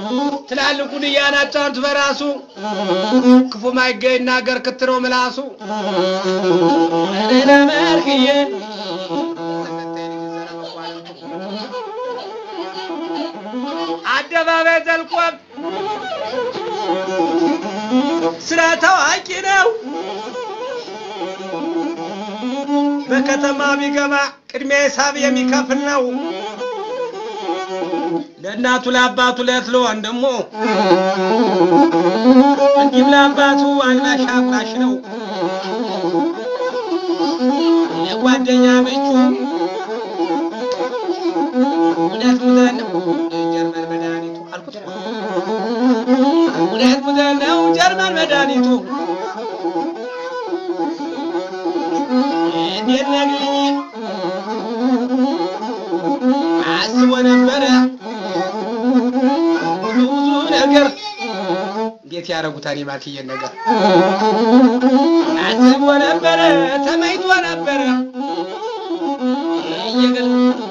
ትላልቁን እያናጫኑት በራሱ ክፉ ማይገኝ ናገር ክትረው ምላሱ ለመርክዬ አደባባይ ዘልቆም ስራ ታዋቂ ነው። በከተማ ቢገባ ቅድሚያ ሂሳብ የሚከፍል ነው። ለእናቱ ለአባቱ ለት ለወንድሙ እንዲህም ለአባቱ አልባሽ አቁራሽ ነው። የጓደኛ ምንጩ እውነት ሙዘን ነው ጀርመን መድኃኒቱ አልኩት። እውነት ሙዘን ነው ጀርመን መድኃኒቱ እንዴት ነግኝ አስቦ ነበረ ብዙ ብዙ ነገር እንዴት ያደረጉታል የማትየን ነገር አስቦ ነበረ ተመኝቶ ነበረ እየገል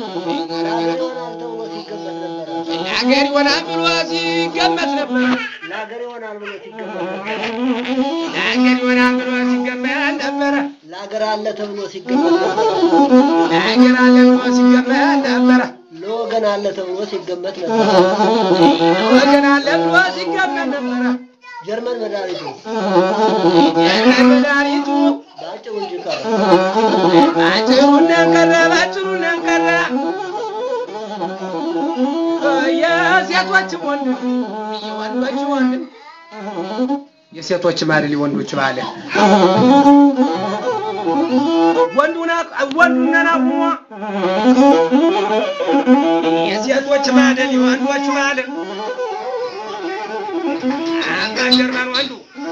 ለሀገር ይሆናል ብሎ ሲገመት ነበር ለሀገር ይሆናል ብሎ ሲገመት ነበር። ለሀገር ይሆናል ብሎ ሲገመት ነበረ ለሀገር አለ ተብሎ ሲገመት ነበር። ለሀገር አለ ብሎ ሲገመት ነበረ ለወገን አለ ተብሎ ሲገመት ነበር። ወገን አለ ብሎ ሲገመት ነበረ ጀርመን መድኃኒቱ የቀን መድኃኒቱ በአጭሩ እንጂ ቀረ። ባጭሩ ነንቀረ ባጭሩ ነንቀረ የሴቶችም ወንድም የወንዶች ወንድም የሴቶችም አይደል የወንዶች ባለ ወንዱና ወንዱና አቁሞ የሴቶች ማደል የወንዶች ማደል አባ ጀርመን ወንዱ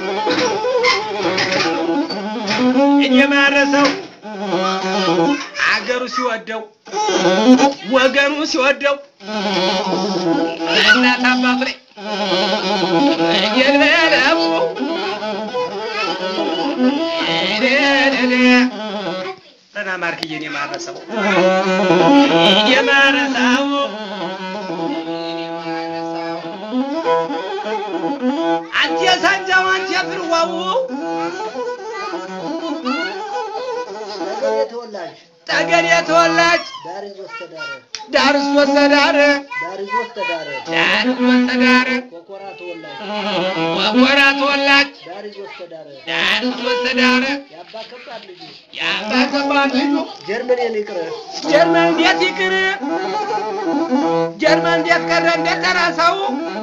እየማረሰው አገሩ ሲወደው ወገኑ ሲወደው እናት አባቱ ላይ እየልበለው ጠና ማርክዬን የማረሰው የማረሰው አንተ ሳንጃው አንተ ፍርዋው ነገሬ ተወላጅ ጠገዴ ተወላጅ ዳር ይዞ እስተዳረ ዳርስ ወሰዳረ ዳር ይዞ እስተዳረ ዳርስ ወሰዳረ ኮኮራ ተወላጅ ወጎራ ተወላጅ ዳር ይዞ እስተዳረ ዳርስ ወሰዳረ የአባ ከባድ ልጁ የአባ ከባድ ልጁ ጀርመን የሊቅረ ጀርመን እንዴት ይቅር ጀርመን እንዴት ቀረ እንዴት ደረሰው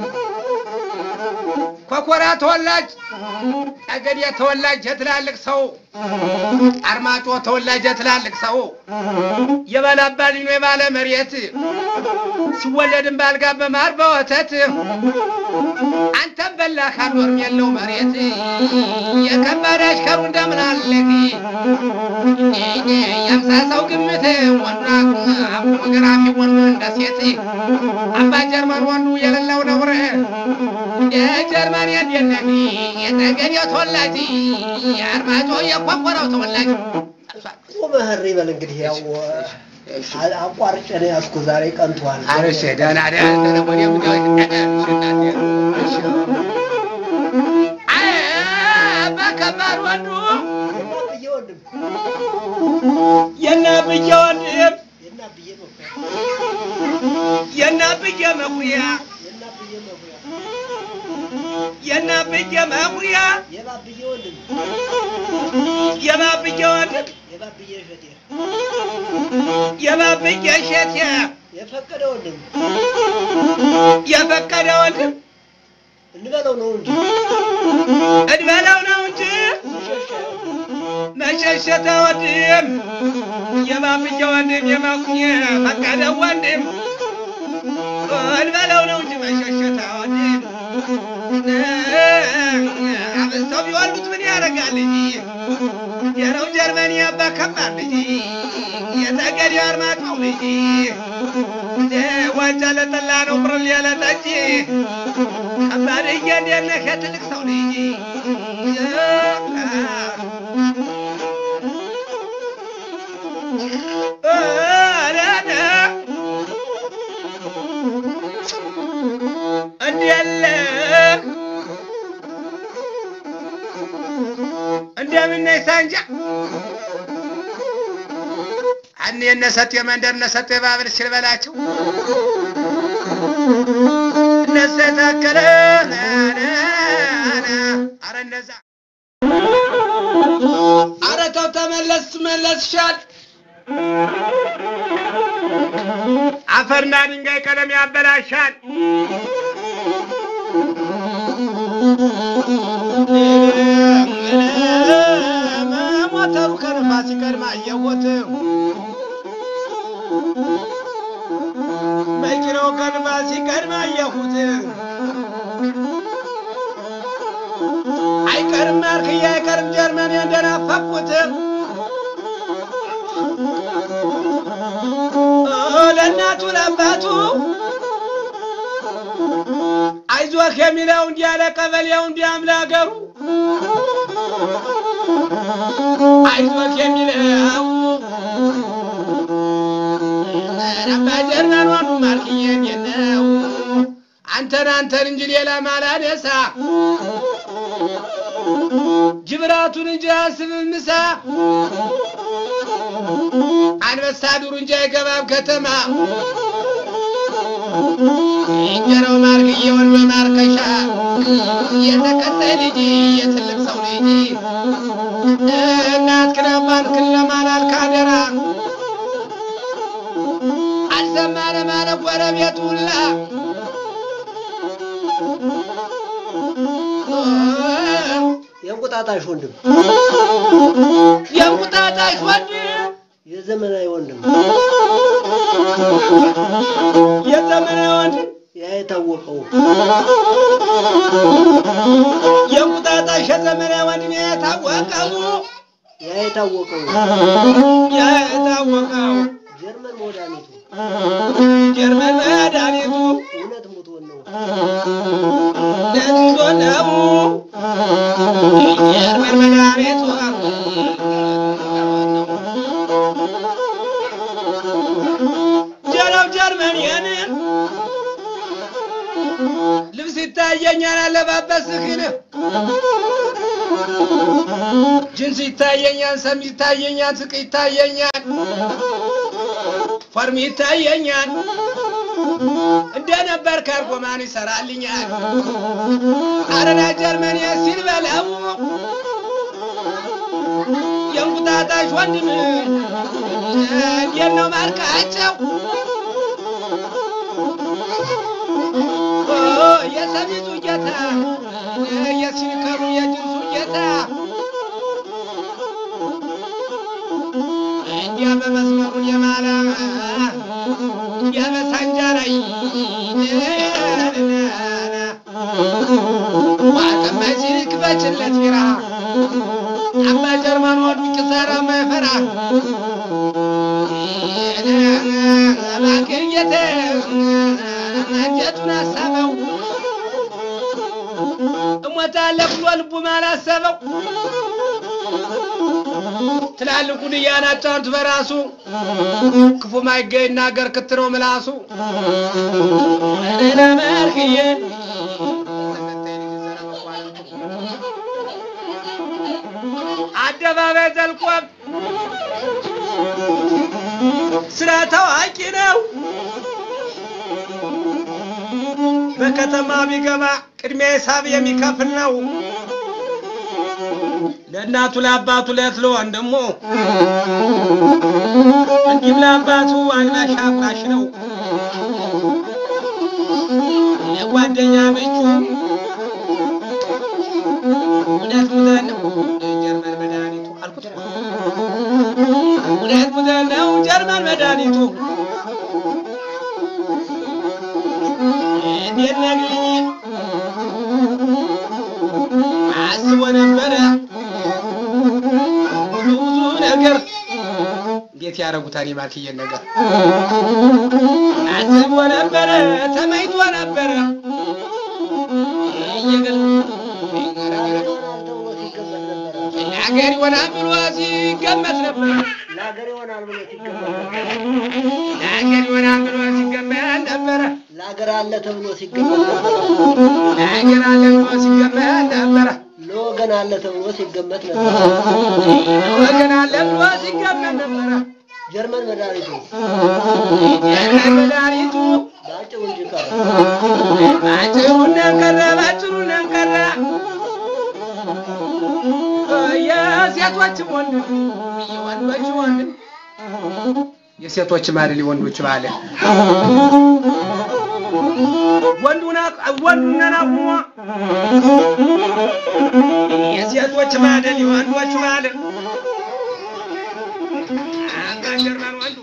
ኮኮራ ተወላጅ ጠገዴ ተወላጅ የትላልቅ ሰው አርማጮ ተወላጅ የትላልቅ ሰው የባላባ ልጅ ነው የባለ መሬት ሲወለድም ባልጋ በማር በወተት አንተም በላህ አልኖርም የለው መሬት የከባድ አሽከሩ እንደምን አለክ የአምሳ ሰው ግምት ወንዱ ፎቶግራፊ ወንዱ እንደ ሴት አባ ጀርመን ወንዱ የሌለው ነውር የጀርመን የደነኒ የጠገዴው ተወላጅ የአርማጮ የኮኮራው ተወላጅ ቁመህር ይበል እንግዲህ ያው አ- አቋርጬ ነው ያዝኩ ዛሬ ቀንቷል። አረሽ ደህና ደህና ደህና ወዲያም በከባድ ወንዱ የናብዬ ወንድም የናብዬ ወንድም የናብዬ መኩሪያ የናብዬ መኩሪያ የናብዬ መኩሪያ የናብዬ መኩሪያ የባብዬ ወንድም የባብዬ ወንድም የባብዬ እሸቴ የባብዬ እሸቴ የፈቀደ ወንድም የፈቀደ ወንድም እንበለው ነው እንጂ እድበለው ነው እንጂ መሸሻ ወንድም መሸሸተ ወንድም የባብዬ ወንድም የመኩሪያ ፈቀደ ወንድም እድበለው ነው እንጂ መሸሸተ ወንድም አብስተው ቢወልዱት ምን ያደርጋል ልጅ የነው ጀርመኒ አባ ከባድ ልጅ የጠገዴ አርማጭሆው ልጅ ዋንጫ ለጠላ ነው ብርል ያለ ጠጅ ከባድ እንዴት ነህ የትልቅ ሰው ልጅ እንዲያለ እንደምነይ ሳንጃ አን የነሰጥ የመንደር ነሰጥ የባብል ሲል በላቸው እነሱ የታከለ አረ እነዛ አረ ተው ተመለስ መለስሻል አፈርና ድንጋይ ቀለም ያበላሻል ሞተሩ ከንፋስ ሲቀድም አየሁት መኪናው ከንፋስ ሲቀድም አየሁት አይቀርም ማርክያ አይቀርም ጀርመን እንደናፈቁት ለእናቱ ለአባቱ አይዞህ የሚለው እንዲህ ያለ ቀበሌው እንዲያም ለአገሩ አይዞህ የሚለው ረባ ጀርመን ዋኑ ማርክዬ እንዴት ነው አንተን አንተን እንጂ ሌላ ማላነሳ ጅብራቱን እንጂ አያስብም ምሳ አንበሳ ዱር እንጂ አይገባም ከተማ እንጀራው ማርክዬውን በማርከሻ የተከታይ ልጅ የትልቅ ሰው ልጅ እናትክን አባትክን ለማላል ካደራ አልሰማነ ማለ ጎረቤት ሁላ የእንቁጣጣሽ ወንድም የእንቁጣጣሽ ወንድም የዘመናዊ ወንድም የዘመናዊ ወንድም ያ የታወቀው የእንቁጣጣሽ የዘመናዊ ወንድም የታወቀው ያ የታወቀው የታወቀው ጀርመን መድኃኒቱ ጀርመን መድኃኒቱ እውነት ሙቶን ነው። ለንዞ ነው ጀርመን መድኃኒቱ ጀረብ ጀርመን የንን ልብስ ይታየኛል አለባበስህን ጅንስ ይታየኛል ሰም ይታየኛል ስቅ ይታየኛል ፎርም ይታየኛል እንደነበር ካርጎማን ይሰራልኛል አረና ጀርመን ሲል በለው የእንቁጣጣሽ ወንድም እንዴት ነው ማርካቸው የሰሚዙ ጌታ የሲኒከሩ የጅንሱ ጌታ እንዲያ በመስመሩን የማላ እንዲያ በሳንጃ ላይ ዋጠመች ክበችለት ቢራ አባ ጀርመን ወዱ ኪሳራ ማይፈራ ማግኘት አንጀቱን አሳበው እሞታለሁ ብሎ ልቡም አላሰበው ትላልቁን እያናጫኑት በራሱ ክፉ ማይገኝ ናገር ክትነው ምላሱ መልክዬ አደባባይ ዘልቆም ስራ ታዋቂ ነው። በከተማ ቢገባ ቅድሚያ ሂሳብ የሚከፍል ነው። ለእናቱ ለአባቱ ለት ለወንድሙ እንዲህም ለአባቱ አልባሽ አባሽ ነው። የጓደኛ ምቹ እውነት ሙዘን ነው ጀርመን መድኃኒቱ አልኩት። እውነት ሙዘን ነው ጀርመን መድኃኒቱ እንዴት ነግኝ አስቦ ነበረ ብዙ ብዙ ነገር እንዴት ያደረጉታል የማክየን ነገር አስቦ ነበረ ተመኝቶ ነበረ እየገል ተብሎ ሲገመት ነበረ። ለሀገር ይሆናል ብሎ ሲገመት ነበረ ለሀገር ይሆናል ብሎ ሲገመት ነበረ። ለሀገር ይሆናል ብሎ ሲገመት ነበረ ለሀገር አለ ተብሎ ሲገመት ነበር። ነገር አለ ብሎ ሲገመት ነበረ። ለወገን አለ ተብሎ ሲገመት ነበር። ወገን አለ ብሎ ሲገመት ነበረ። ጀርመን መድኃኒቱ ጀርመን መድኃኒቱ በአጭሩ እንጂ ቀረ። ባጭሩ ቀረ፣ ባጭሩ ቀረ። የሴቶችም ወንድም የወንዶች ወንድም የሴቶችም አይደል የወንዶች ባለ ወንዱና ወንዱና አቁሞ የሴቶች ማደል የወንዶች ማደል አባ ጀርመን ወንዱ